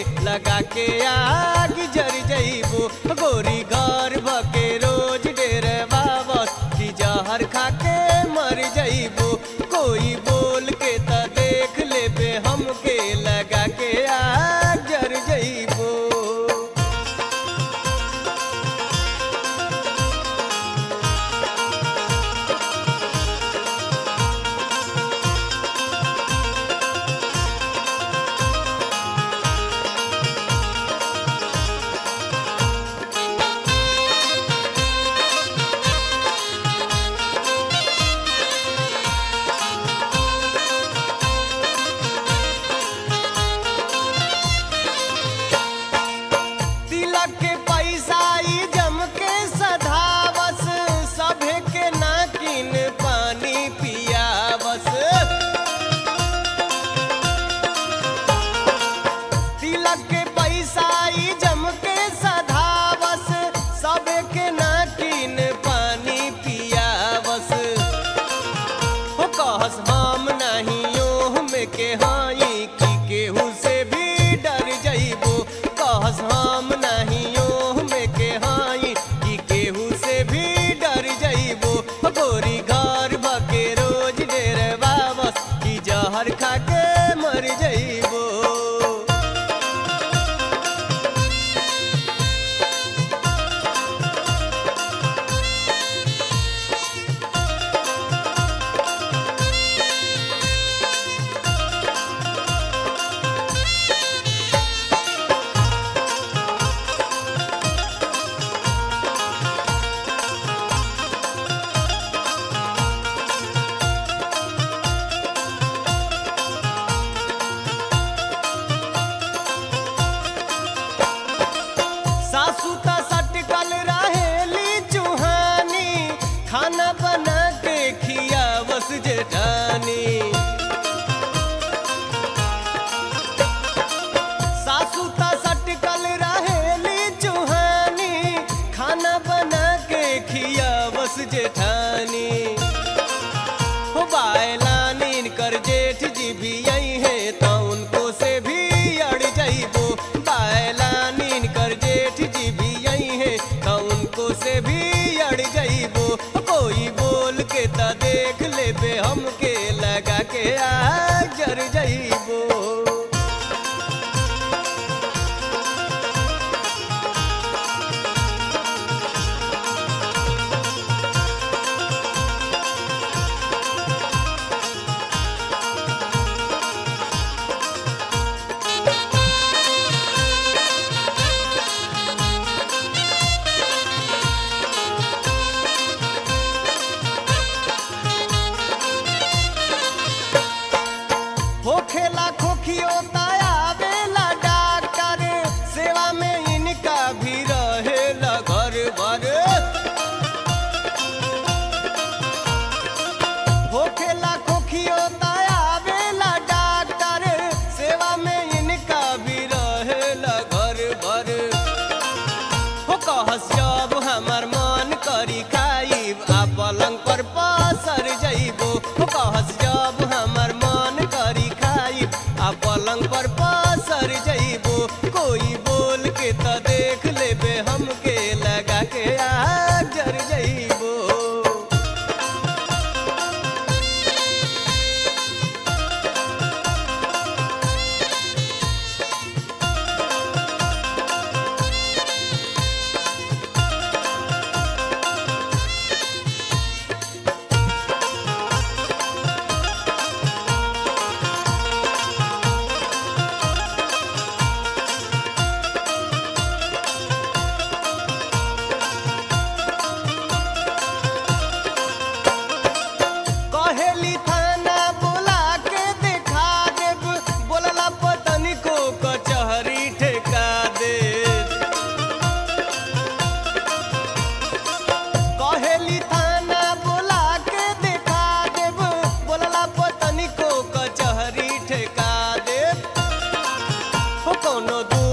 लगा के आग जर जइबो गोरी घर भके रोज डेरे बाबस की जहर खा के मर जइबो कोई बोल के त देख लेबे हमके लगा के आग जर जइबो तिलक के पैसा ई जम के सधावस सभे के नाकिन पानी पियावस तिलक के पैसा ई जम के सधावस सभे के नाकिन पानी पियावस हो कहस हम नहीं ओह में के हाई की केहू से भी डर जइबो कहस हम नहीं ओह में के हाई की केहू से भी डर जइबो हो गोरी घर भके रोज डेरे बाबस की जहर खा के मर जइबो सासू त सटकल रहेली चूहानी खाना बना के खियावस जेठानी सासू त सटकल रहेली चूहानी खाना बना के खियावस जेठानी हो बायलानीन कर जेठ जी भी आई है तो उनको से भी अड़ जाइबो बायलानीन कर जेठ जी भी आई है तो उनको से भी अड़ जाइबो कोई बोल के त देख लेबे हमके लगा के आग जर जाइबो होखेला खोखियो आवेला डॉक्टर सेवा में इनका भी रहेला घर भर होखेला खोखियो आवेला डॉक्टर सेवा में इनका भी रहेला घर भर हो कहस जब हमर मन करी खाइब आ पलंग पर पसर जइबो हो कहस जब हमर मन करी खाइब आ पलंग पर पसर जइबो कोई बोल के त देख लेबे हमके लगा के आग जर जइबो कहेली थाना बोला के देखा देब बोलला पतनी को कचहरी ठेका दे कहेली थाना बोला के देखा देब बोलला पतनी को कचहरी ठेका देब हो कोनो दू